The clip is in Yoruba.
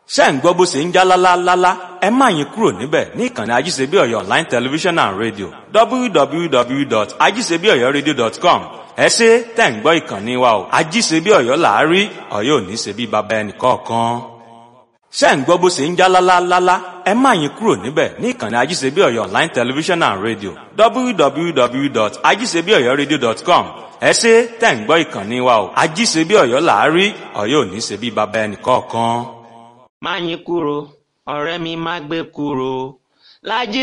ṣé ń gbọ́ bó ṣe ń já lálálálá ẹ má yín kúrò níbẹ̀ ní ìkànnì ajíṣebíọ̀yọ̀ online television and radio www.ajíṣebíọ̀yọ̀radio.com ẹ ṣe tẹ̀ ń gbọ́ ìkànnì wa o ajíṣebíọ̀yọ̀ làárí ọ̀yọ́ ò ní ṣe bí baba ẹnì kọ̀ọ̀kan ṣé ń gbọ́ bó ṣe ń já lálálálá ẹ má yín kúrò níbẹ̀ ní ìkànnì ajíṣebíọ̀yọ̀ online television and radio www.ajíṣebíọ̀yọ̀radio.com ẹ ṣe tẹ̀ ń gbọ́ ìkànnì wa o ajíṣebíọ̀yọ̀ làárí ọ̀yọ́ ò ní ṣe bí baba ẹnì kọ̀ọ̀kan má yín kúrò ọ̀rẹ́ mi má gbé kúrò lájí